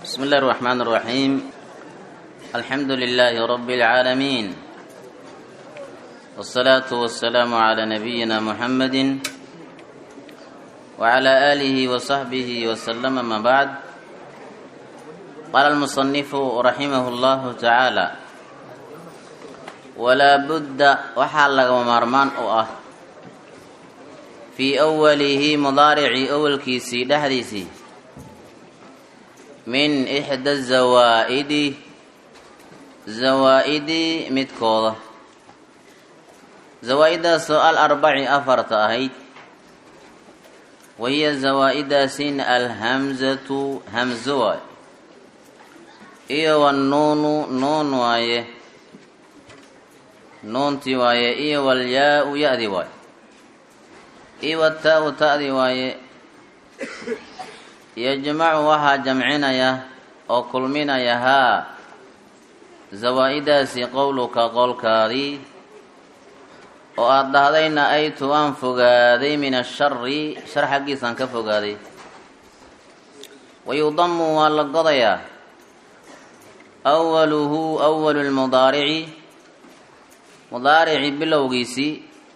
بسم الله الرحمن الرحيم الحمد لله رب العالمين والصلاة والسلام على نبينا محمد وعلى آله وصحبه وسلم ما بعد قال المصنف رحمه الله تعالى ولا بد وحال ومرمان أه في أوله مضارع أول كيسي دحديسي min ixda zawaa'idi zawaa'idi midkooda zawaa-idaasoo al arbaci afarta ahayd wahiya zawaa-idaasin alhamzatu hamzo waay iyo wannuunu nuun waaye nuunti waaye iyo walyaa-u ya-di waaye iyo wataa-u ta-di waaye yajmacu waxaa jamcinaya oo kulminaya haa zawaa-idaasi qowluka qowlkaadii oo aada dhahdayna aytu waan fogaaday min ashari shar xaggiisaan ka fogaaday wayudamu waa la godayaa awaluhu awalu lmudaarici mudaarici bilowgiisii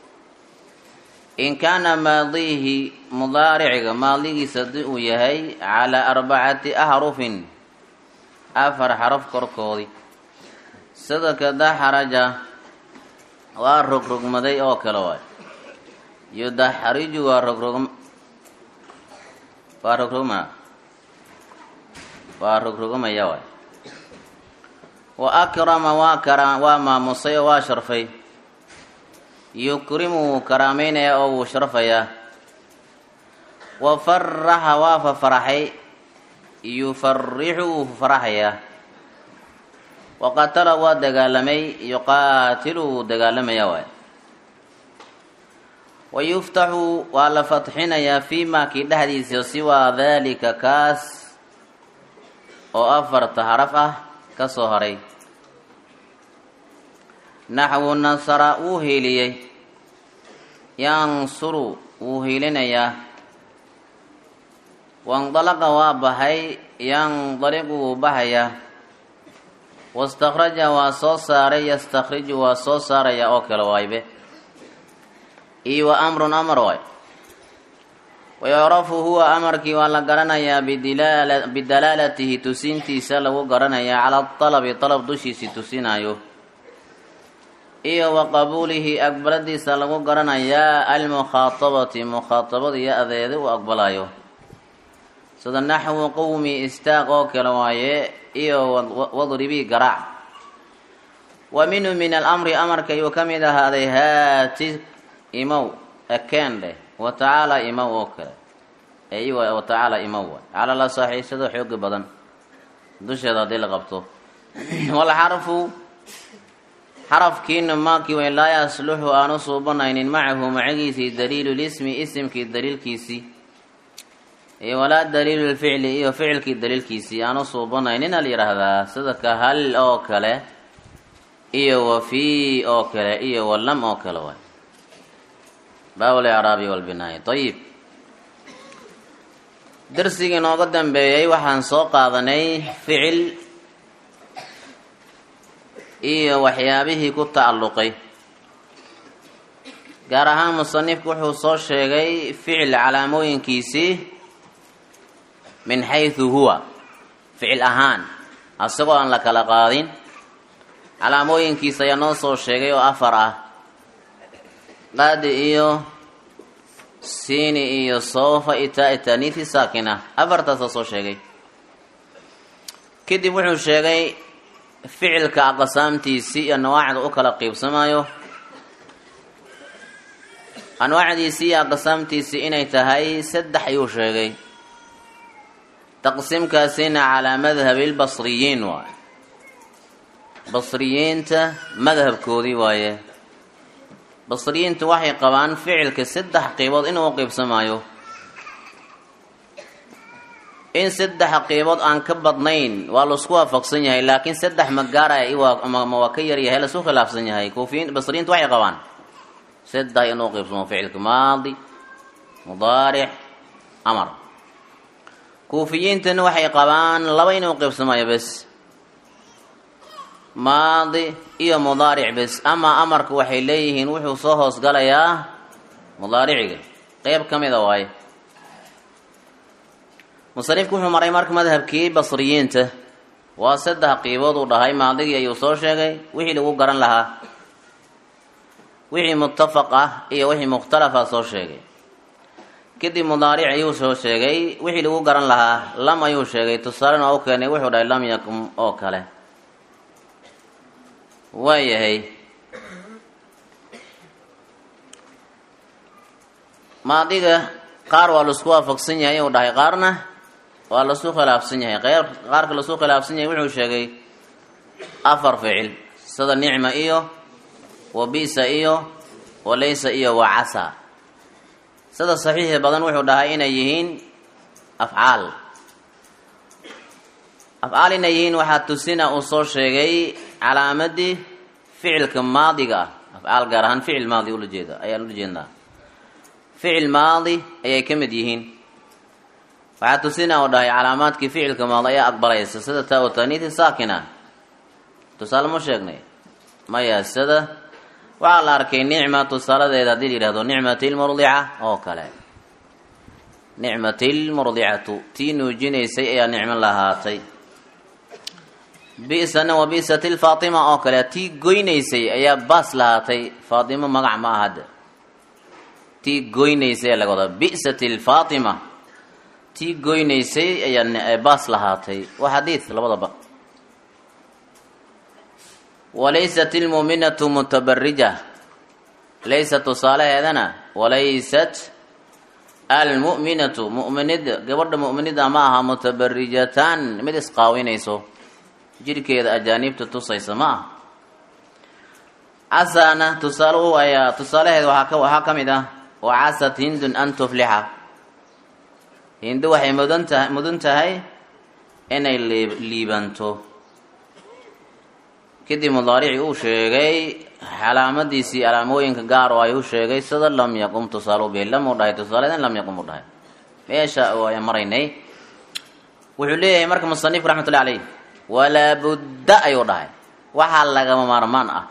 in kaana maadiihi mudaariciga maadigiisa haddii uu yahay calaa arbacati ahrufin afar xaraf korkoodii sida kadaxraja waa rogrogmaday oo kale waay yudaxriju waa rogrog waa rogrogma waa rogrogmaya waay wa akrama waa kara waa maamusay oo waa sharfay yukrimu wuu karaamaynayaa oo wuu sharfayaa wa faraxa waa fafaraxay yufarixu wuu faraxayaa wa qatala waa dagaalamay yuqaatilu wuu dagaalamayaa waay wa yuftaxu waa la fatxinayaa fii maakii dhexdiisa siwaa daalika kaas oo afarta haraf ah ka soo haray naxwu nasara wuu hiiliyey yansuru wuu hiilinayaa wandalaqa waa baxay yandaliqu wuu baxayaa wastakhraja waa soo saaray yastakhriju waa soo saaraya oo kale waaybe iyo wa amrun amar waay wayucrafu huwa amarkii waa la garanayaa bidalaalatihi tusintiisa lagu garanayaa cala alabi alab dushiisii tusinayo iyo wa qabuulihi aqbaladiisa lagu garanayaa almukhaatabati mukhaatabada iyo adeeda uu aqbalayo sida naxwu qowmi istaaq oo kale waaye iyo wadribii garaac wa minhu min alamri amarka ayuu ka mid ahaaday haati imow ekeen dheh wa tacaala imow oo kale wa tacaala imow waay cala la saaxiisado xoogi badan dusheeda haddii la qabto walxarfu xarafkiina maakii way laa yasluxu aanu suubanaynin macahu macagiisii daliilu lismi isimkii daliilkiisii iyo walaa daliilu lficli iyo ficilkii daliilkiisii aanu suubanaynin al yidhaahdaa sida ka hal oo kale iyo wa fii oo kale iyo walam oo kale waay baabul icraabi walbinaaya ayib darsigii nooga dambeeyey waxaan soo qaadanay ficil iyo waxyaabihii ku tacalluqay gaar ahaan musanifku wuxuu soo sheegay ficil calaamooyinkiisii min xaysu huwa ficil ahaan asagoo aan la kala qaadin calaamooyinkiisa ayaa noo soo sheegay oo afar ah qaadi iyo siini iyo soofa itaa itaniiti saakina afartaasoo soo sheegay kadib wuxuu sheegay ficilka aqsaamtiisii iyo anwaacda u kala qiibsamayo anwaacdiisii iyo aqsaamtiisii inay tahay saddex ayuu sheegay taqsiimkaasina calaa madhabi lbasriyiin waaye basriyiinta madhabkoodii waaye basriyiintu waxay qabaan ficilka saddex qiibood inuu u qiibsamayo in saddex qiibood aan ka badnayn waa laisku waafaqsan yahay laakiin saddex ma gaaraya ma waa ka yaryahay laisu khilaafsan yahay kuufiyiin basriyiintu waxay qabaan saddex inuu qiibsamo ficilka maadi mudaaric amar kuufiyiintana waxay qabaan laba inuu qeybsamayo bes maadi iyo mudaaric bes ama amarka waxay leeyihiin wuxuu soo hoosgalayaa mudaariciga qeyb ka mida waaye musanifku wuxuu maray marka madhabkii basriyiinta waa saddex qiibood uu dhahay maadigii ayuu soo sheegay wixii lagu garan lahaa wixii muttafaq ah iyo wixii mukhtalafa soo sheegay kadib mudaaric ayuu soo sheegay wixii lagu garan lahaa lam ayuu sheegay tusaalena u keenay wuxuu dhahay lam yakun oo kale waayahay maadiga qaar waa laisku waafaqsan yahay uu dhahay qaarna waa lasu khilaafsan yahay qeyr qaarka lasu khilaafsan yahay wuxuu sheegay afar ficil sida nicma iyo wa bisa iyo wa laysa iyo wa casa sida saxiixi badan wuxuu dhahay inay yihiin afcaal afcaal inay yihiin waxaa tusina uu soo sheegay calaamadii ficilka maadiga ah afcaal gaar ahaan ficil maadi ula jeeda ayaan ula jeednaa ficil maadi ayay ka mid yihiin waxaa tusina uu dhahay calaamaadkii ficilka maadi ayaa aqbalaysa sida taa u taniiti saakina tusaale ma sheegnay maya sida waxaa la arkay nicma tusaaladeeda haddii la yihahdo nicmati lmurdica oo kale nicmati lmurdicatu tii nuujinaysay ayaa nicmo lahaatay bisana wa bisati lfaatima oo kale tii goynaysay ayaa baas lahaatay faatima magac ma ahad tii goynaysay ayaa laga wadaa bisati lfaatima tii goynaysay ayaa baas lahaatay waa xadiid labadaba walaysat ilmuuminatu mutabarija laysa tusaalaheedana walaysat almu'minatu mu'minida gabadha mu'minida ma aha mutabarijatan mid isqaawinayso jirhkeeda ajaaniibta tusaysa ma aha casana tusaale u ayaa tusaalaheeda waxaa ka waxaa ka mid ah wa casat hindun an tuflixa hindu waxay mudan tahay mudan tahay inay liib liibanto kadib mudaaricii uu sheegay calaamadiisii calaamooyinka gaar oo ay u sheegay sida lam yaqum tusaale u bihi lam u dhahay tusaaledan lam yaqum u dhahay meesha ayaan maraynay wuxuu leeyahay marka musanif raxmatullahi caleyh walaa budda ayuu dhahay waxaa lagama maarmaan ah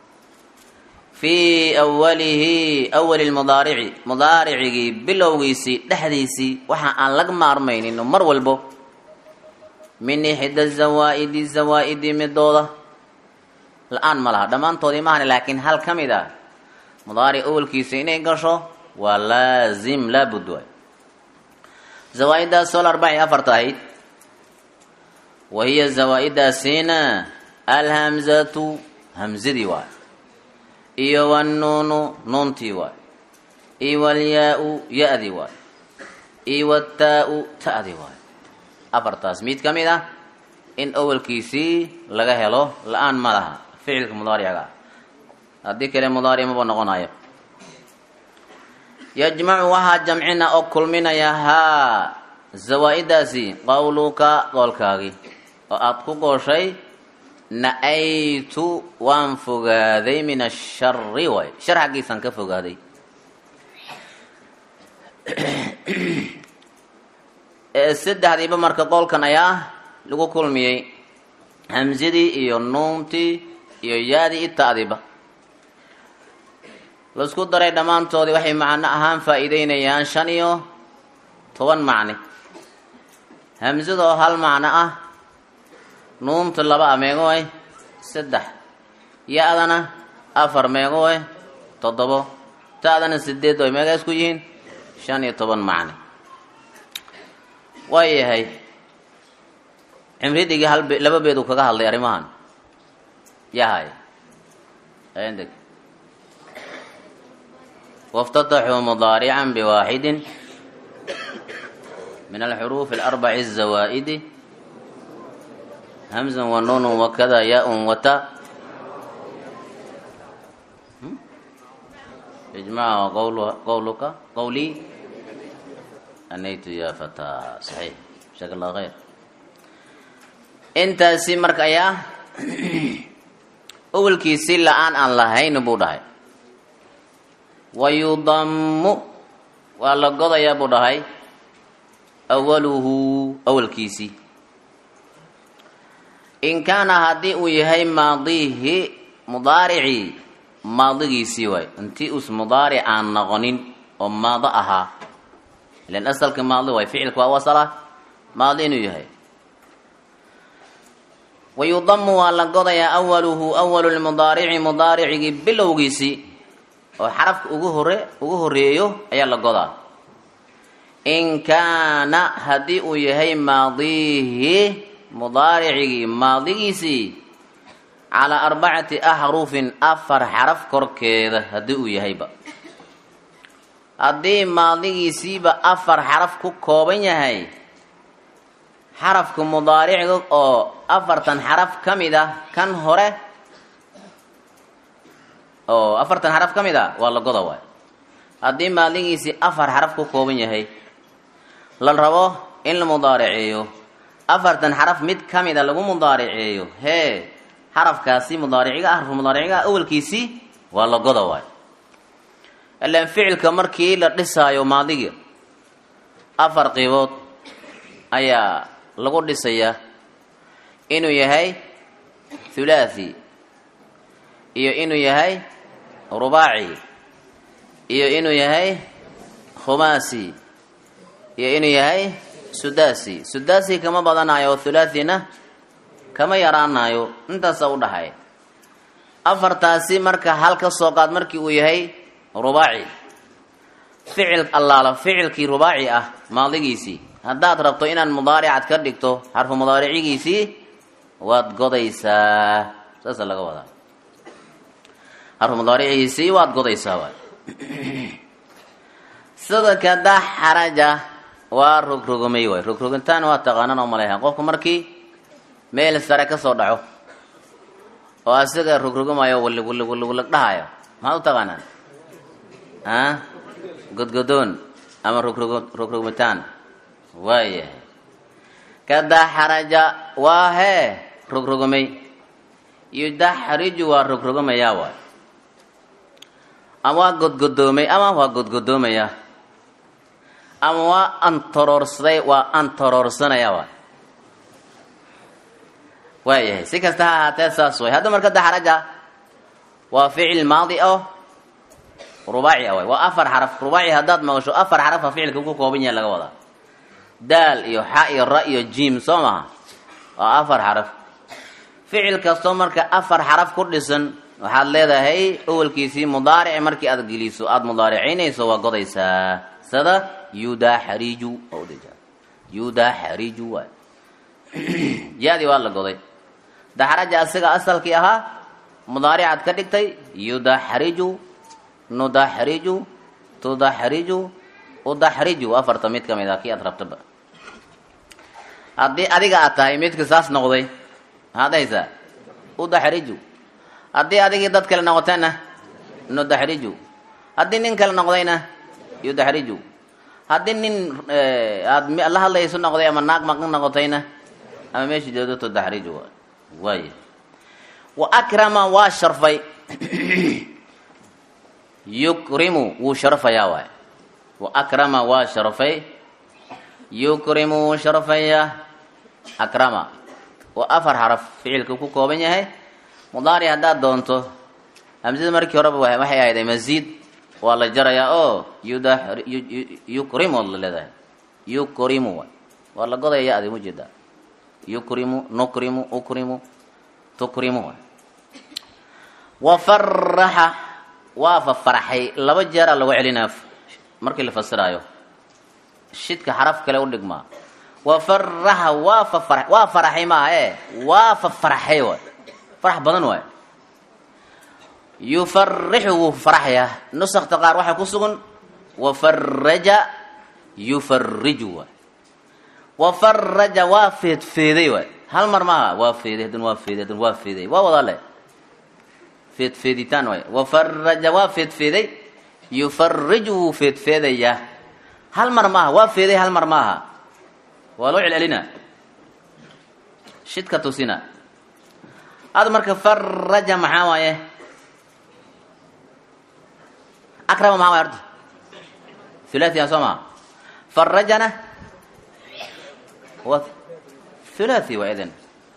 fii awalihi awali lmudaarici mudaaricigii bilowgiisii dhexdiisii waxa aan laga maarmaynin mar walbo min ixda zawaa'idi zawaa'idi midooda la-aan ma laha dhammaantoodii maahani laakiin hal ka mid a mudaaric awalkiisa inay gasho waa laazim laabud waay zawaa-iddaasoo la arbaci afarta ahayd wa hiya zawaa-iddaasiina alhamzatu hamzadii waay iyo wannuunu nuuntii waay iyo walyaa-u ya-dii waay iyo wataa-u ta-dii waay afartaas mid ka mid ah in awalkiisii laga helo la-aan ma laha ficilka mudaaricaga haddii kale mudaaric maba noqonayo yajmacu waxaa jamcina oo kulminaya haa zawaa-iddaasi qowluka qoolkaagii oo aada ku gooshay na-aytu waan fogaaday min ashari waay shar xaggiisaan ka fogaaday saddexdiiba marka qoolkan ayaa lagu kulmiyey hamsadii iyo nuuntii iyo yaadii i ta-diba laisku daray dhammaantoodii waxay macno ahaan faa-iideynayaan shan iyo toban macni hamsada oo hal macno ah nuunta laba a meego eh saddex ya-dana afar meego eh toddobo ta-dana sideed oy meegaas ku yihiin shan iyo toban macni waayahay cimridigii hal be laba beed uu kaga hadlay arrimahan yahay deg واftتxuu مضاaرعا بواxد من الحروف الأربع الزوائد همزا ونون وkذا yاء وتا إجماع qwlka qwlي أنyt ya فتى صحيح جزاك الله خير intaasi marka ayaa awelkiisi la-aan aan lahayn buu dhahay wayudamu waa la godayaa buu dhahay awaluhu awalkiisii in kaana haddii uu yahay maadihi mudaaricii maadigiisii waay intii us mudaaric aan noqonin oo maado ahaa ilan asalka maadi waay ficilka waa wasala maadi inuu yahay wayudamu waa la godayaa awaluhu awalu lmudaarici mudaaricigii bilowgiisii oo xarafka ugu hore ugu horeeyo ayaa la godaa in kaana haddii uu yahay maadihi mudaaricigii maadigiisii calaa arbacati axrufin afar xaraf korkeeda haddii uu yahayba haddii maadigiisiiba afar xaraf ku kooban yahay xarafka mudaariciga oo afartan xaraf ka mid ah kan hore oo afartan xaraf ka mid a waa la goda waay haddii maadigiisii afar xaraf ku kooban yahay la rabo in la mudaariceeyo afartan xaraf mid ka mid a lagu mudaariceeyo hee xarafkaasi mudaariciga ah xarfu mudaariciga ah awalkiisii waa la goda waay ilaan ficilka markii la dhisaayo maadiga afar qiibood ayaa lagu dhisayaa inuu yahay thulaathi iyo inuu yahay rubaaci iyo inuu yahay khumaasi iyo inuu yahay sudaasi sudaasi kama badanayo thulaathina kama yaraanayo intaasa u dhaxay afartaasi marka hal ka soo qaad markii uu yahay rubaaci ficil allaala ficilkii rubaaci ah maadigiisii haddaad rabto inaad mudaaricad ka dhigto xarfu mudaaricigiisii waad godaysaa saasa laga wadaa xarfu mudaaricigiisii waad godaysaa waay sida kada xaraja waa rogrogomay waay rogrogintaan waa taqaanaan oo maleha qofku markii meel sare ka soo dhaco oo asiga rogrogomayo wallig wallig wallig wallig dhahayo maxaad u taqaanaan a godgodoon ama rogrog rogrogitaan waayahay kadaxraja waa hee rogrogomay yudaxriju waa rogrogomayaa waay ama waa godgodoomay ama waa godgodoomaya ama waa antoroorsaday waa antoroorsanaya waay waayahay si kasta ha ahaatee saas way hadda marka daxraja waa ficil maadi oo rubaaci a waay waa afar xaraf rubaaci haddaad maqasho afar xarafa ficilka ku kooban yahay laga wadaa daal iyo xa iyo ra iyo jim soo maha waa afar xaraf ficil kastoo marka afar xaraf ku dhisan waxaad leedahay awalkiisii mudaarici markii aad geliso aada mudaaricinayso waa godaysaa sida yudaxriju yudaxriju waay yaadii waa la goday daxraja asiga asalkii ahaa mudaaricaad ka dhigtay yudaxriju nudaxriju tudaxriju udaxriju afarta mid ka mid ah kii aad rabtaba haddii adiga aad tahay midka saas noqday maxaad haysaa udaxriju haddii adigii dad kale noqotayna nudaxriju haddii nin kale noqdayna yudaxriju haddii nin aad la hadlayso noqday ama naag maqan noqotayna ama meesha joodo tudaxriju waay wa akrama waa sharfay yukrimu wuu sharfayaa waay wa akrama waa sharfay yukrimu wuu sharfayaa akrama waa afar xaraf ficilka ku kooban yahay mudaari haddaad doonto hamsada markii horeba waxay ahayd masiid waa la jarayaa oo yukrimu la leedahay yukrimu waay waa la godaya ya-di mu jeedaa yukrimu nukrimu ukrimu tukrimu waay wafaraxa waa fafaraxay laba jeeraa lagu celinaa markii la fasiraayo shidka xaraf kale u dhigmaa wafaraxa waa fafara waa faraxay maaha e waa fafaraxay waay farax badan waay yufarixu wuu faraxyaa nusakta qaar waxaa ku sugan wafaraja yufariju waay wafaraja waa feedfeeday waay hal mar maaha waa feeday haddana waa feeday haddana waa feeday waa wadaa le feedfeeditaan waay wafaraja waa feedfeeday yufariju wuu feedfeedayaa hal mar maaha waa feeday hal mar maaha waa loo celcelina shidka tusina ada marka faraja maxaa waaye akrama maxaa waay horta thulaathiya soo maha farajana wa thulathi waa idan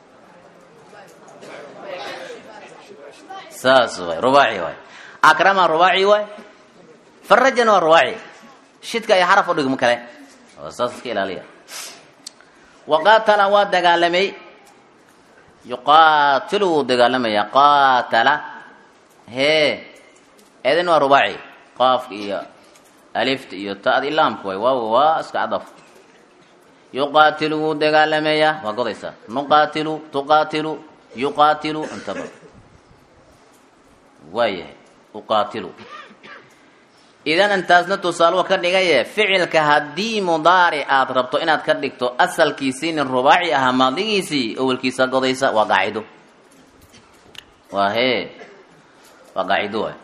saas waay rubaaci waay akrama rubaaci waay farajana waa rubaaci shidka iyo xaraf udhigmo kale oo saas iska ilaaliya waqaatala waa dagaalamay yuqaatilu wuu dagaalamaya qaatala hee eedin waa rubaaci qaafka iyo alifta iyo ta'da ilaamka waay waaw waa iska cadaf yuqaatilu wuu dagaalamayaa waa godaysaa nuqaatilu tuqaatilu yuqaatilu intaba waayahay uqaatilu idan intaasna tusaaluwa ka dhigaye ficilka haddii mudaaric aad rabto inaad ka dhigto asalkiisiinin rubaaci ahaa maadigiisii awelkiisa godaysa waa qaacido waa hee waa qaacido waay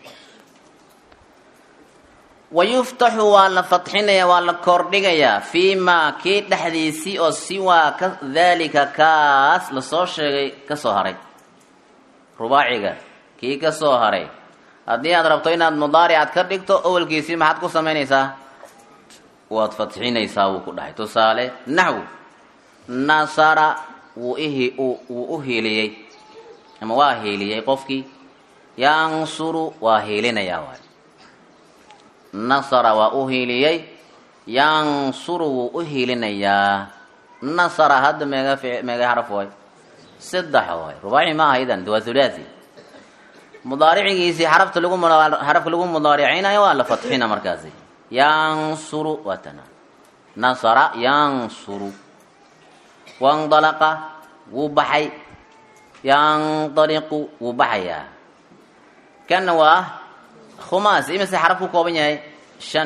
wayuftaxu waa la fatxinaya waa la kordhigayaa fii maa kii dhexdiisii oo siwaa ka daalika kaas lasoo sheegay ka soo haray rubaaciga kii ka soo haray haddii aad rabto inaad mudaaricaad ka dhigto awelkiisii maxaad ku samaynaysaa waad fatxinaysaa wuu ku dhahay tusaale naxw nasara wuu ihi wuu u hiiliyey ama waa hiiliyey qofkii yansuru waa hiilinayaa waay nasara waa u hiiliyey yansuru wuu u hiilinayaa nasara hadda meega meega xaraf waay saddex waay rubaaci ma aha idan waa thulathi mudaaricigiisii xarafta lagu xarafka lagu mudaaricaynayo waa la fatxina markaasi yansuru waa tana nasara yansuru wandalaqa wuu baxay yandaliqu wuu baxayaa kana waa khumaas imise xaraf ku kooban yahay shan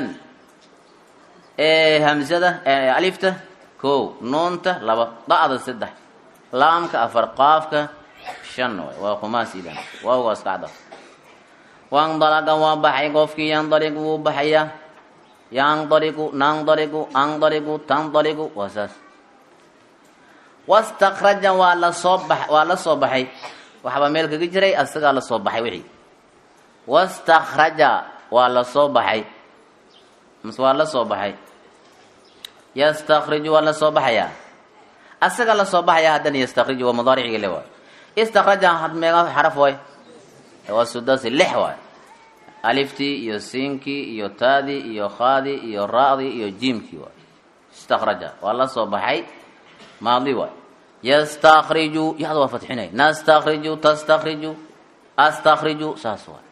hamsada alifta ko nuunta laba da'da saddex laamka afar qaafka shan waay waa khumaas idan waaw waa iska cadaf wandalaqa waa baxay qofkii yandaliqu wuu baxayaa yandaliqu nandaliqu andaliqu tandaliqu waa saas wastakraja waa lasoo ba waa la soo baxay waxbaa meel kaga jiray asagaa la soo baxay wixii wastakraja waa la soo baxay mase waa la soo baxay yastakriju waa la soo baxayaa asaga la soo baxaya haddana yastakriju waa mudaaricigi le waay istakraja had meega xaraf waay waa sudasi lix waay aliftii iyo siinkii iyo taadii iyo khaadii iyo ra'dii iyo jiimkii waay istakraja waa la soo baxay maadi waay yastakriju yada waa fatxinay nastakriju tastakriju astakriju saas waay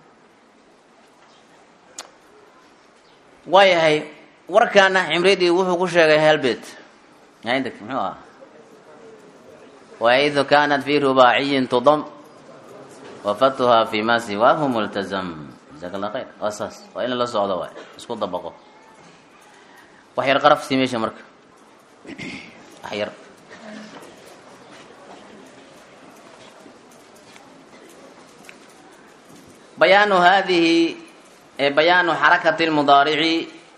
waayahay warkaana cimridii wuxuu ku sheegay helbet عندك muxuu ah وإذ كانت في رباعي تضم وفتها في ما سواه ملتزم جزاك الله خير أساس وإن الله سعوده واي اسكو دبقه وحير قرف سيميشة مرك حير بيان هذه بيان حركة المضارع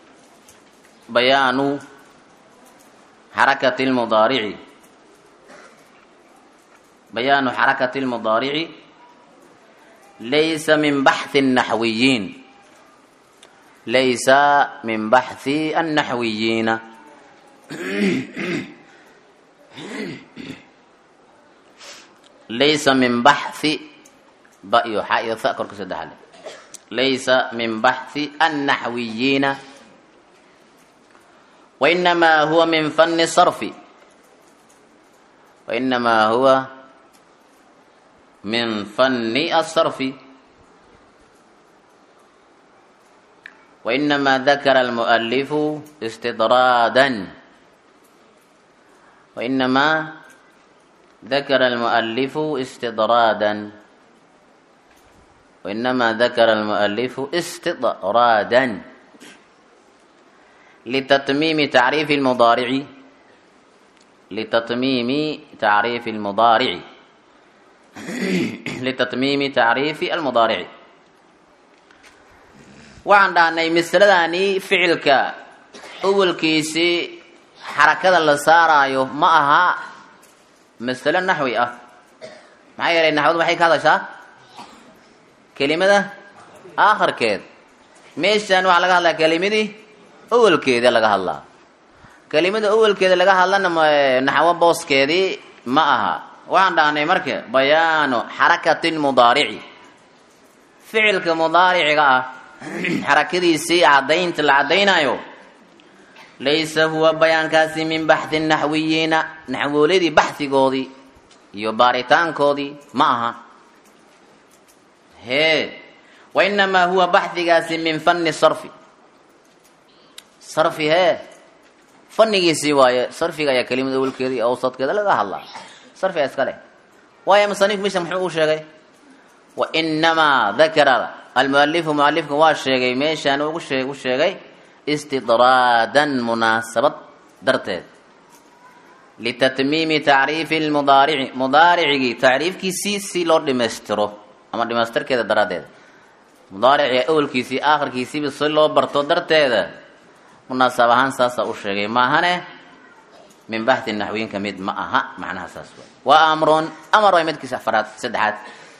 بيان حركة المضارع بيان حركة المضارع ليس من بحث النحويين ليس من بحث النحويين ليس من بحث بأيو حائي ثأكر كسد ليس من بحث النحويين وإنما هو من فن الصرف وإنما هو من فن الصرف وإنما ذكر المؤلف استطرادا وإنما ذكر المؤلف استطرادا وإنما ذكر المؤلف استطرادا لتتميم تعريف المضارع لتتميم تعريف المضارع لتتميم تعريف المضارع waxaan dhahnay masaladaani ficilka awalkiisii xarakada la saaraayo ma aha masalo naxwi ah maxaa yeelay naxwadu maxay ka hadashaa kelimada aakhirkeed meeshan waxaa laga hadlaa kelimadii awalkeeda laga hadlaa kelimada awelkeeda laga hadlana naxwo booskeedii ma aha waxaan dhahnay marka bayaanu xarakatin mudaarici ficilka mudaariciga ah xarakadiisii caddaynta la caddaynayo laysa huwa bayaankaasi min baxdi naxwiyiina naxwooladii baxhigoodii iyo baaritaankoodii ma aha hee wainamaa huwa baxdigaasi min fanni sarfi sarfi hee fannigiisii waaye sarfiga ayaa kelimada awelkeeda iyo awsadkeeda laga hadlaa sarfiga iska leh waayo musanif misha muxuu u sheegay wainamaa dakara almualifu mualifka waa sheegay meeshaan ugu shee u sheegay istidraadan munaasabad darteed litatmiimi tacriifi lmudaarici mudaaricigii tacriifkiisii si loo dhimaystiro ama dhimaystirkeeda daraaddeed mudaariciga awelkiisii aakhirkiisiiba si loo barto darteeda munaasab ahaan saasaa u sheegay maahane min baxdi naxwiinka mid ma aha macnaha saas waay waa amrun amar waay midkiisa afaraad saddexaad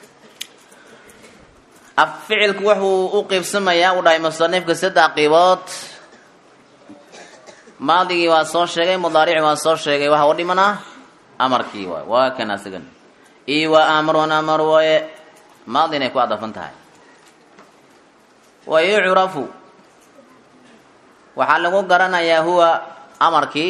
af ficilku wuxuu u qiibsamayaa u dhahay musanifka saddex qiibood maadigii waa soo sheegay mudaarici waa soo sheegay waxa u dhimanaa amarkii waay waa kan asigan io wa amrun amar waaye maadi inay ku adafan tahay wa yucrafu waxaa lagu garanayaa huwa amarkii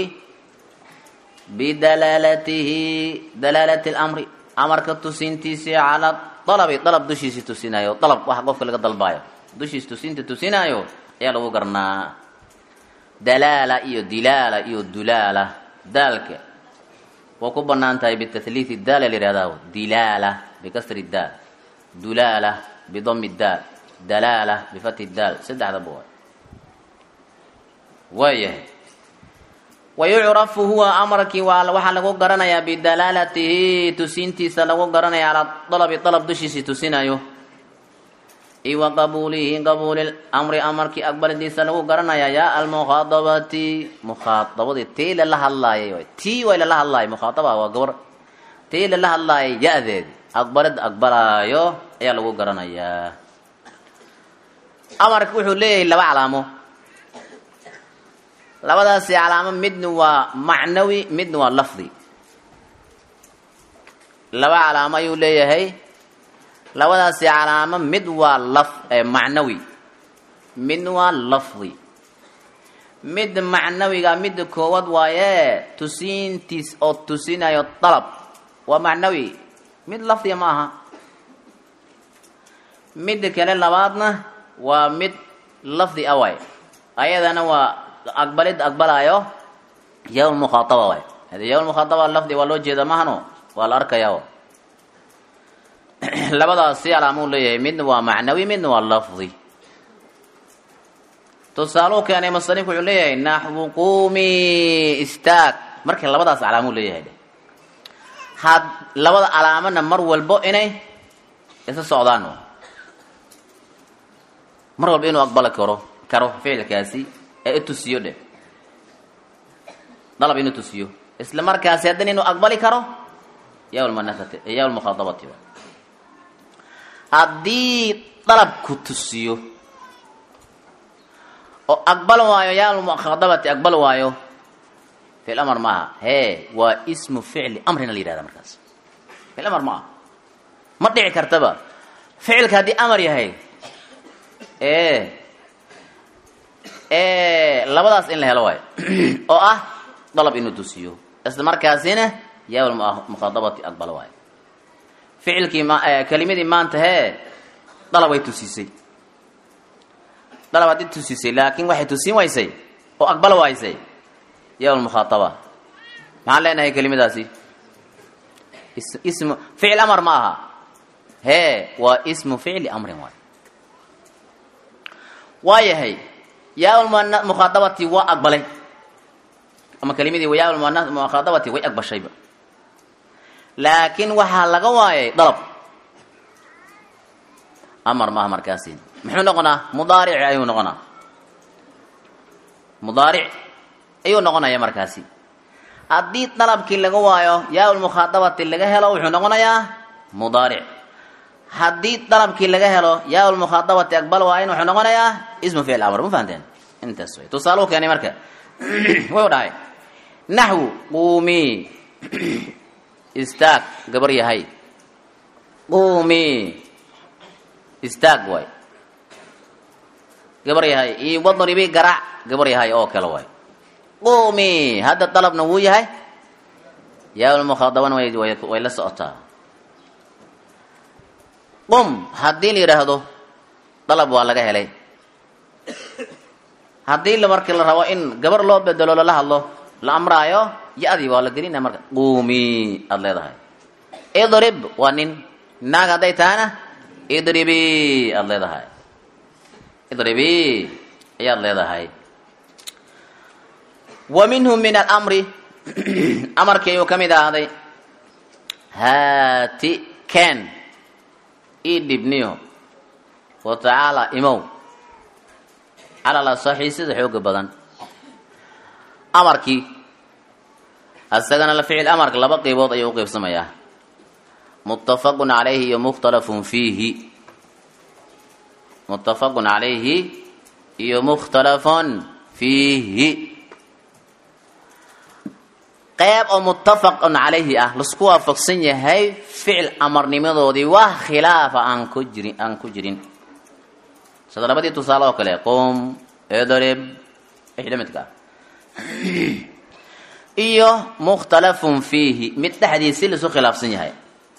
bidalaalatihi dalaalati lamri amarka tusintiisii calaa dalabi dalab dushiisi tusinayo dalab waxa qofka laga dalbaayo dushiis tusinta tusinaayo ayaa lagu garnaa dalaala iyo dilaala iyo dulaala daalka waa ku banaan tahay bitahliiti daal la yihahdaa dilaala bikasri daal dulaala bidami daal dalaala bifati daal saddexdaba waay waayahay wayucrafu huwa amarkii waxaa lagu garanayaa bidalaalatihi tusintiisa lagu garanaya calaa dalabi dalab dushiisii tusinayo i wa qabuulihi qabuuli amri amarkii aqbalidiisa lagu garanayaa yaa almukhaadabati mukhaadabadii tii lala hadlaayay tii way lala hadlaayay mukhaadaba waa gabar tii lala hadlaayay ya-deedi aqbalid aqbalaayo ayaa lagu garanayaa amarka wuxuu leeyahay laba calaamo labadaasi calaamo midna waa macnawi midna waa lafdi laba calaamo ayuu leeyahay labadaasi calaamo mid waa laf macnawi midna waa lafdi midda macnawiga midda koowaad waaye tusiintiis oo tusinayo dalab waa macnawi mid lafdiga ma aha midda kale labaadna waa mid lafdi a waay ayadana waa aqbalid aqbalaayo yaw mukhaataba waay hadi yaw mukhaataba lafdi waa loo jeeda mahano waa la arkaya labadaasi calaamuu leeyahay midna waa macnawi midna waa lafdi tusaaluu keenay musanifku wuxuu leeyahay naxwu qumi istaag marka labadaas calaamuu leeyahay had labada calaamana mar walbo inay isa socdaan mar walba inuu aqbali karo karo ficilkaasi ee itusiyo dheh dalab inuu tusiyo isla markaasi haddana inuu aqbali karo yawlmanasati yawlmukhaadabati haddii dalabku tusiyo oo aqbal waayo yawlmukhaadabati aqbal waayo ficil amar maaha hee waa ismu ficli amrina la yihahda markaas ficil amar ma aha ma dhici kartaba ficilka haddii amar yahay e labadaas in la helo waayo oo ah dalab inuu tusiyo isla markaasina yawl mukhaadabati aqbal waayo ficilkii ma kelimadii maanta hee dalab way tusisay dalab haddii tusisay laakiin waxay tusin waysay oo aqbal waysay yawl mukhaadaba maxaan leenahay kelimadaasi ismu ficil amar ma aha hee waa ismu ficli amrin waayo waayahay yaaulmukhaadabati waa aqbalay ama kelimadii yaaulmukhaadabati way aqbashayba laakiin waxaa laga waayay dalab amar maaha markaasi muxuu noqonaa mudaaric ayuu noqonaa mudaaric ayuu noqonaya markaasi haddii dalabkii laga waayo yaaulmukhaadabati laga helo wuxuu noqonayaa mudaaric haddii dalabkii laga helo yaaulmukhaadabati aqbal waayin wuxuu noqonayaa ismu ficil amr ma fahanteen intaas way tusaaluhu keenay marka wuxuu dhahay naxwu quumii istaag gabar yahay quumii istaag waay gabar yahay iyo wadribi garaac gabar yahay oo kale waay quumii hadda dalabna wuu yahay yaalmukhadabana way way la socotaa qum haddii la yidhaahdo dalab waa laga helay haddii la markii la rabo in gabar loo bedelo lala hadlo la amraayo ya-dii waa la gelinaya marka quumi aada leedahay idrib waa nin naag hadday tahana idribi aada leedahay idribi ayaad leedahay wa minhu min alamri amarkii ayuu ka mid ahaaday haati ken ii dhibniyo wa tacaala imow calal asaxi sida xooga badan amarkii isagana la ficil amarka laba qeybood ayuu uqeybsamayaa muttafaqun calayhi iyo mukhtalafun fiihi muttafaqun calayhi iyo mukhtalafun fiihi qeyb oo muttafaqun calayhi ah lasku waafaqsan yahay ficil amarnimadoodii wax khilaafa aan ku jirin aan ku jirin sida labadii tusaale oo kale qum edrib wixii la midka ah iyo mukhtalafun fiihi mid dhexdiisii laisku khilaafsan yahay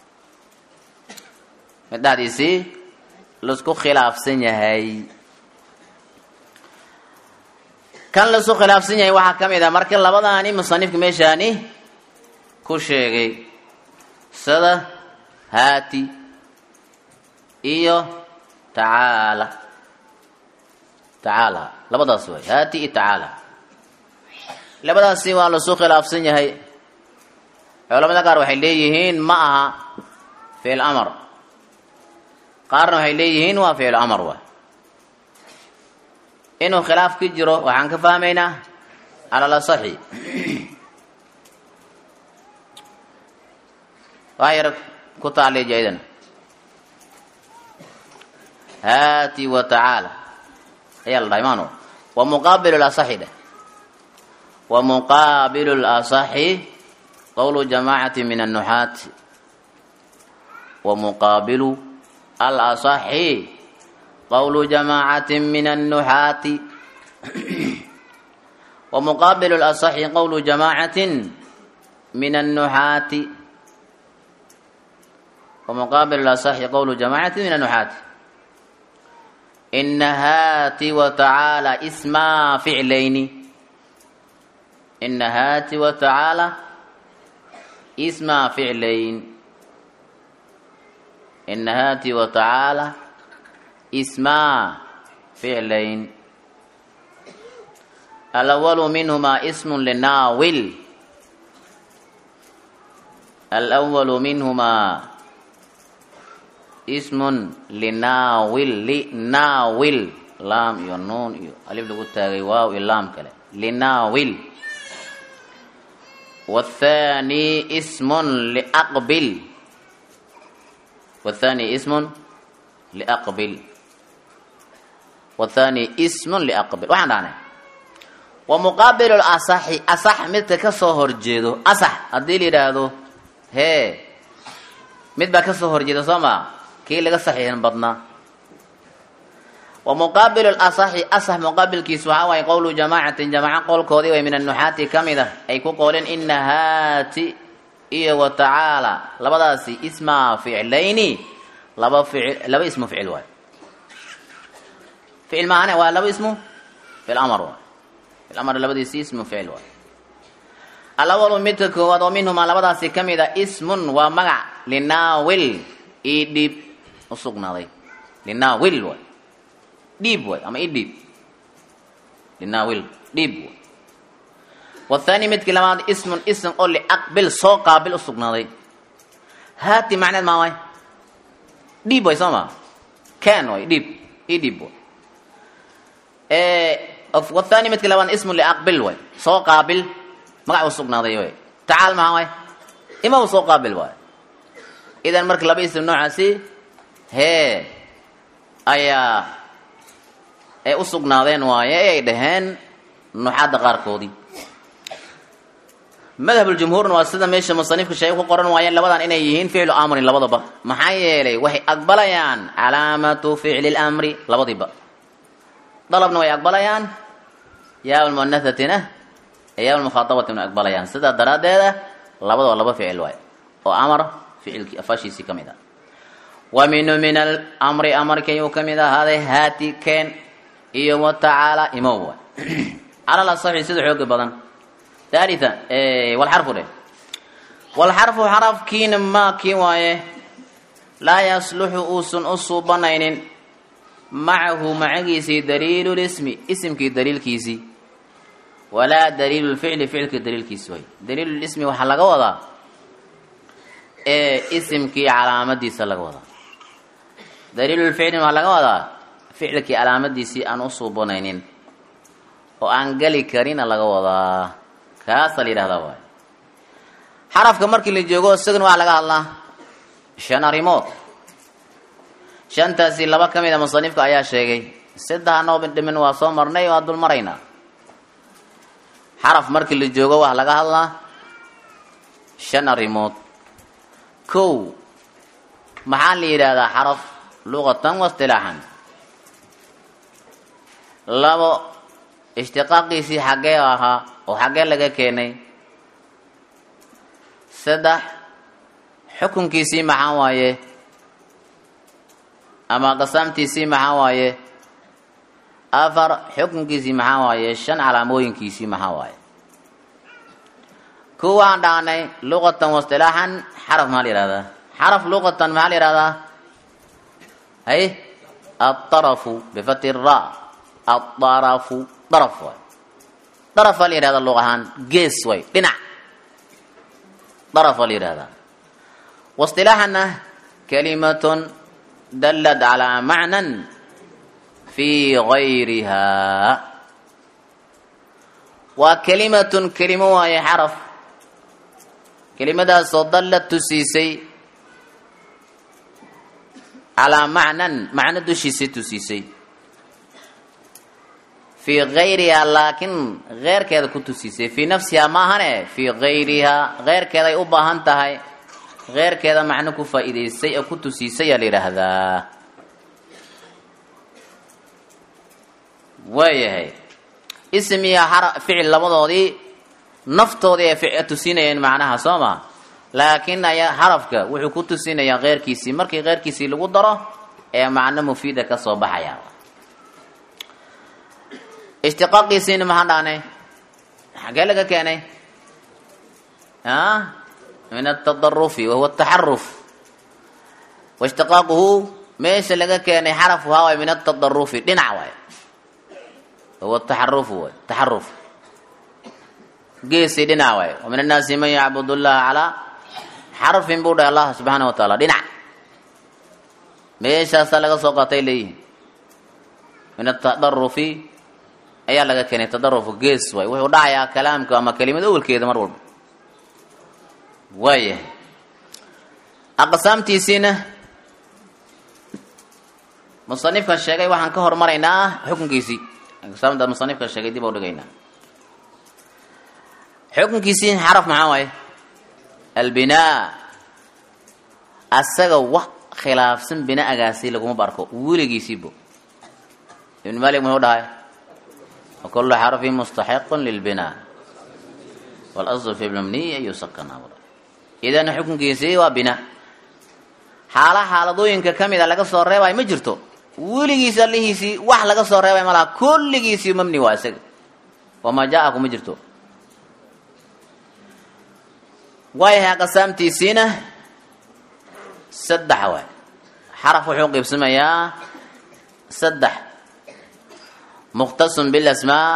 mid dhexdiisii laisku khilaafsan yahay kan laisku khilaafsan yahay waxaa ka mid ah marka labadaani musanifka meeshaani ku sheegay sida haati iyo tacaala tacaala labadaas way haati iyo tacaala labadaasi waa lasu khilaafsan yahay culamada qaar waxay leeyihiin ma aha ficil amar qaarna waxay leeyihiin waa ficil amar wa inuu khilaaf ka jiro waxaan ka fahmaynaa cala lasaxi waa yar ku taaleeji aydan haati wa tacaala ayaa la dhahay maano wa muqaabilu lasaxi dheh wa muqaabilu lasaxi qowlu jamaacati min annuxaati wa muqaabilu alasaxi qowlu jamaacati min annuxaati wa muqaabilu lasaxi qowlu jamaacatin min annuxaati wa muqaabilu lasaxi qowlu jamaacati min annuxaati ina haati wa tacaala ismaa ficlayni ina haati wa tacaala ismaa ficlayn ina haati wa tacaala ismaa ficlayn alawalu minhumaa ismun linaawil alawalu minhumaa ismun linaawil linaawil laam iyo nuun iyo alif lagu taagay waaw iyo laam kale linaawil wathani ismun liaqbil wathani ismun liaqbil wathani ismun liaqbil waxaan dhahnay wa muqaabilu asaxi asax midka ka soo horjeedo asax haddii la yidhaahdo hee mid baa ka soo horjeeda soo maa kii laga saxiixin badnaa wa muqaabilu lasaxi asax muqaabilkiisu waxaa waaye qowlu jamaacatin jamaaco qowlkoodii way min annuxaati ka mid ah ay ku qooleen ina haati iyo wa tacaala labadaasi ismaa ficlayni laba ficil laba ismu ficil waay ficil maahane waa laba ismu ficil amar waay ficil amar labadiisi ismu ficil waay alawalu midka koowaad oo minhumaa labadaasi ka mid a ismun waa magac linaawil ii dhiib usugnaaday linaawil waay dhiib waay ama ii dhiib linaawil dhiib waay wathani midkii labaad ismun ism oo liaqbil soo qaabil usugnaaday haati macneed maa waay dhiib way soo maa ken way dhiib ii dhiib way wathani midkii labaad ismun liaqbil way soo qaabil magac usugnaaday way tacaal maha waay ima u soo qaabil waay idan marka laba ism noocaasi hee ayaa ay u sugnaadeen waaye ay dhaheen nuxaadda qaarkoodii madhabuljumhuurna waa sida meesha musanifka shay ku qoran waayeen labadan inay yihiin ficlu amrin labadaba maxaa yeelay waxay aqbalayaan calaamatu ficli lamri labadiiba dalabna way aqbalayaan yaa lmuanahatina yaa lmukhaabatina way aqbalayaan sidaa daraaddeeda labadaba laba ficil waay oo amar ficilkii afashiisii ka mid ah wa minu min alamri amarkayuu ka mid ahaaday haati keen iyo wa tacaala imow waay calal asaxi sida xooga badan thalitha walxarfu dheh walxarfu xarafkiina maakii waaye laa yasluxu uusan u suubanaynin macahu macagiisii daliilu lismi isimkii daliilkiisii walaa daliilu lficli ficilkii daliilkiisi way daliilulismi waxaa laga wadaa ee isimkii calaamadiisa laga wadaa daliilulficli waxaa laga wadaa ficilkii calaamadiisii aan u suubanaynin oo aan geli karina laga wadaa kaasa la yidhahdaa waay xarafka markii la joogo isagana waxaa laga hadlaa shan arrimood shantaasi laba ka mid a musanifka ayaa sheegay saddex noo dhimin waa soo marnay waa dul maraynaa xaraf markii la joogo waxaa laga hadlaa shan arrimood kow maxaa la yidhaahdaa xaraf luqatan wa istilaaxan labo ishtiqaaqiisii xaggee ahaa oo xaggee laga keenay saddex xukunkiisii maxaa waaye ama qasaamtiisii maxaa waaye afar xukunkiisii maxaa waaye shan calaamooyinkiisii maxaa waaye kuwaan dhaanay luqatan waistilaaxan xaraf maxaa la yihahdaa xaraf luqatan maxaa la yihahdaa hay aarafu bifati ra aarafu daraf waay daraf baa la yihahdaa luq ahaan gees way dhinac daraf baa la yihahdaa waistilaaxanna kalimatun dalad calaa macnan fii gayrihaa waa kelimatun kelimo waaye xaraf kelimadaasoo dallad tusiisay calaa macnan macno dushiisay tusiisay fii gayrihaa laakiin keyrkeeda ku tusiisay fii nafsihaa maahane fii gayrihaa keyrkeeday u baahan tahay keyrkeeda macno ku faa'iidaysay oo ku tusiisay aa la yidhaahdaa waayahay ism iyo ficil labadoodii naftoodii ay tusinayeen macnaha soo ma laakiin ayaa xarafka wuxuu ku tusinayaa keyrkiisii markii keyrkiisii lagu daro ee macno mufiida ka soo baxaya ishtiqaaqiisiina maxaan dhahnay xaggee laga keenay min atadarufi wahuwa ataxaruf waishtiqaaquhu meesha laga keenay xaraf wahaa waay min atadarufi dhinac waay wahuwa taxarufu waay taxaruf geesii dhinac waay wa min annaasi man yacbud llaha calaa xarfin buu dhahay allah subxaana wa taala dhinac meeshaasaa laga soo qaatay leeyihin min atadarufi ayaa laga keenay tadarufu gees waay wuxuu dhacayaa kalaamka ama kelimad awelkeeda mar walba waayahay aqsaamtiisiina musanifkan sheegay waxaan ka hormaraynaa xukunkiisii aqsaamta musanifkan sheegay dib u dhigaynaa xukunkiisii xaraf maxaa waaye albinaa asaga wax khilaafsan bina'agaasi laguma barko weligiisiibo ibn malik muxuu dhahay wakulu xarfin mustaxiqun lilbinaa walasl fi lmabniyi an yusakana idan xukunkiisii waa bina xaala xaaladooyinka ka mida laga soo reebayo ma jirto weligiisi allihiisii wax laga soo reebay malaha kulligiisii mabni waa isaga wamaa jaa-aku ma jirto waayahay aqsaamtiisiina saddex waay xaraf wuxuu qiibsamayaa saddex mukhtasun bilasmaa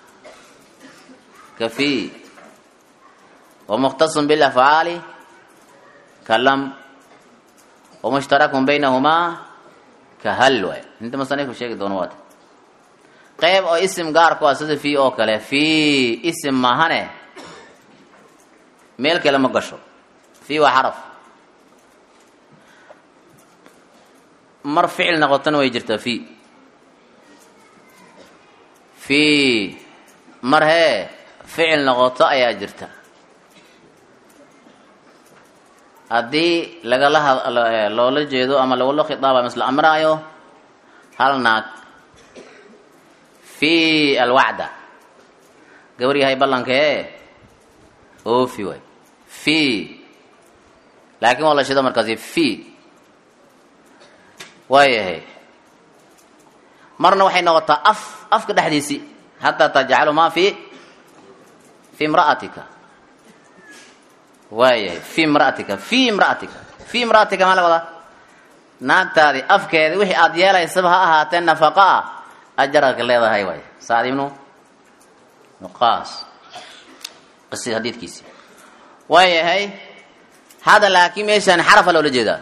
kafi wamukhtasun bilafcaali kalam wamushtarakun baynahumaa kahal waay inta musanifku sheegi doono waata qeyb oo isim gaarku ah sida fii oo kale fii isim maahane meel kale ma gasho fii waa xaraf mar ficil noqotona way jirtaa fii fii mar hee ficil noqoto ayaa jirta haddii lagala had- loola jeedo ama lagula khitaaba misla amraayo hal naag fi alwacda gabar yahay ballankee oofi waay fi laakiin waa la shido markaasi fi waayahay marna waxay noqotaa af afka dhexdiisi hataa tajcalu maa fi fi imra'atika waayahay fi imra'atika fi imra'atika fi imra'atika maa la wadaa naagtaadi afkeedi wixii aada yeelaysaba ha ahaatee nafaqa ah ajaraka leedahay waay sacd ibnu nuqaas qisi hadiidkiisi waayahay hada laakiin meeshaan xarafa loola jeedaa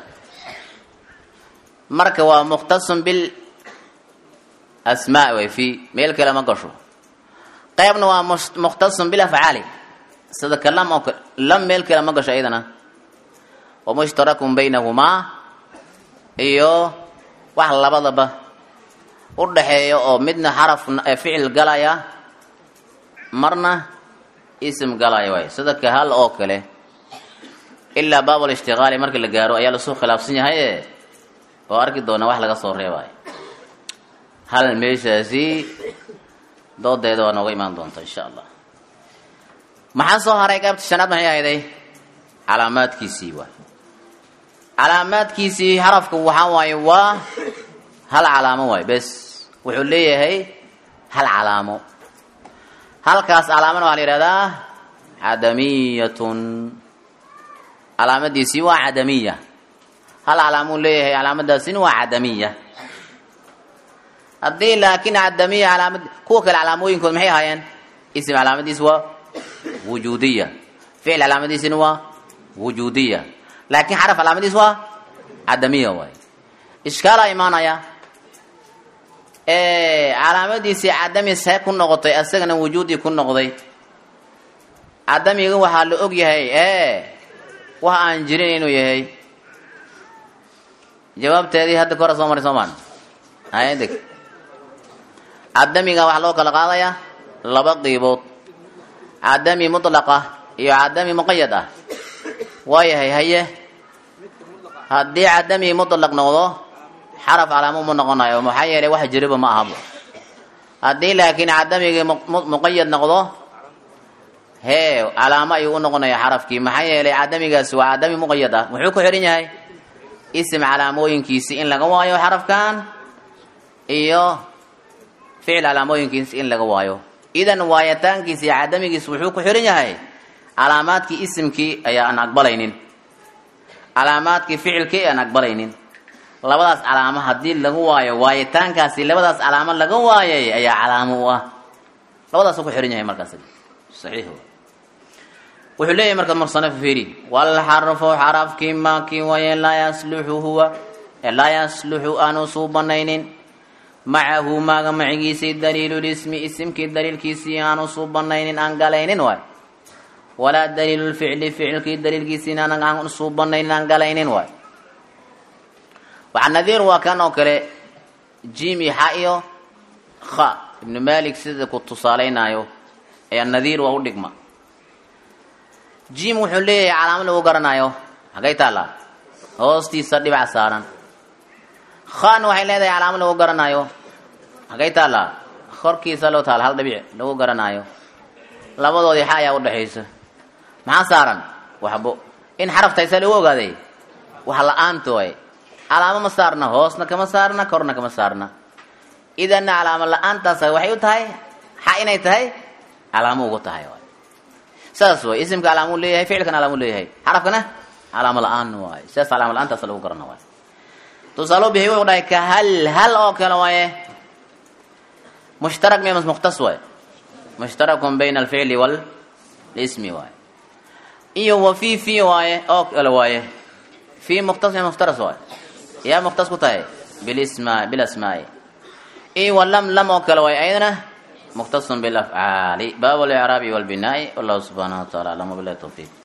marka waa mukhtasun bil asmaa way fi meel kale ma gasho qeybna waa mus- mukhtasun bil afcaali sida ka lam oo kale lam meel kale ma gasho iyadana wa mushtarakun baynahumaa iyo wax labadaba u dhaxeeya oo midna xaraf eh, ficil galaya marna ism galaya waay sida ka hal oo kale ilaa baabul ishtiqaali markii la gaaro ayaa lasoo khilaafsan yahay e oo arki doona wax laga soo reebayo hal meeshaasi doodeeda waa nooga imaan doonta insha allah maxaa soo haray qaybta shanaad maxay ahayday calaamaadkiisii waay calaamaadkiisii xarafka waxaa waaye waa hal calaamo waay bes wuxuu leeyahay hal calaamo halkaas calaamana waxaa la yihahdaa cadamiyatun calaamadiisii waa cadamiya hal calaamuu leeyahay calaamadaasina waa cadamiya haddii laakiin cadamiya calaamad kuwa kale calaamooyinkood maxay ahaayeen ism calaamadiisi waa wujuudiya ficil calaamadiisina waa wujuudiya laakiin xaraf calaamadiis waa cadamiya waay ishkaalaa imaanaya calaamadiisii cadami see ku noqotay asagana wujuudi ku noqday cadamiga waxaa la og yahay e wax aan jirin inuu yahay jawaabteedii hadda ka hore soo maray soomaan haya deg cadamiga waxaa loo kala qaadayaa laba qiibood cadami mutlaqa iyo cadami muqayad ah waayahay haye haddii cadami mutlaq noqdo xaraf calaamo ma noqonayo maxaa yeelay wax jiriba ma ahabo haddii laakiin cadamigii mu- muqayad noqdo hee calaamo ayuu u noqonaya xarafkii maxaa yeelay cadamigaasi waa cadami muqayad ah muxuu ku xihan yahay ism calaamooyinkiisi in laga waayo xarafkan iyo ficil calaamooyinkiisi in laga waayo idan waayitaankiisi iyo cadamigiisi wuxuu ku xihan yahay calaamaadkii isimkii ayaa aan aqbalaynin calaamaadkii ficilkii aan aqbalaynin labadaas calaamo haddii lagu waayo waayitaankaasi labadaas calaamo laga waayay ayaa calaamo u ah labadaasuu ku xihan yahay markaas saxiix wa wuxuu leeyahay marka musanif fiiri walxarfu xarafkii maakii waye laa yasluxu huwa ee laa yasluxu aanu suu banaynin macahu maaga macigiisii daliilulismi isimkii daliilkiisii aanu suu banaynin aan galaynin waay walaa daliilulficli ficilkii daliilkiisiina aan suu banaynin aan galaynin waay waxaa nadiir waa kan oo kale jim iyo xa iyo kha ibnu malik sida ku tusaalaynaayo ayaa nadiir waa u dhigma jim wuxuu leeyahay calaamo lagu garanayo hagay taallaa hoostiisa dhibac saaran khan waxay leedahay calaamo lagu garanayo hagay taallaa korkiisa loo taala hal dhibic lagu garanaayo labadoodii xa ayaa udhexaysa maxaa saaran waxbo in xaraftaysa lagu ogaaday wax la-aanta way calaamo ma saarna hoosna kama saarna korna kama saarna idanna calaamo la-aantaas waxay u tahay xa inay tahay calaamo ugu tahay waay saas way isimka calaamuu leeyahay ficilkana calaamuu leeyahay xarafkana calaamo la-aan waay sidaas calaamo la-aantaas lagu garana waay tusaalo bixiy wuxuu dhahay ka hal hal oo kale waaye mushtarak miya mas mukhtas waay mushtarakun bayna alficli walismi waay iyo wa fi fi waaye oo kale waaye fi mukhtas miya mukhtaras waay yaa mukhtas ku tahay bilisma bilasmaai iyo wa lam lam oo kale waaye ayadana مختص بالأفعال باب الإعراب والبناء والله سبحانه وتعالى أعلم بالله التوفيق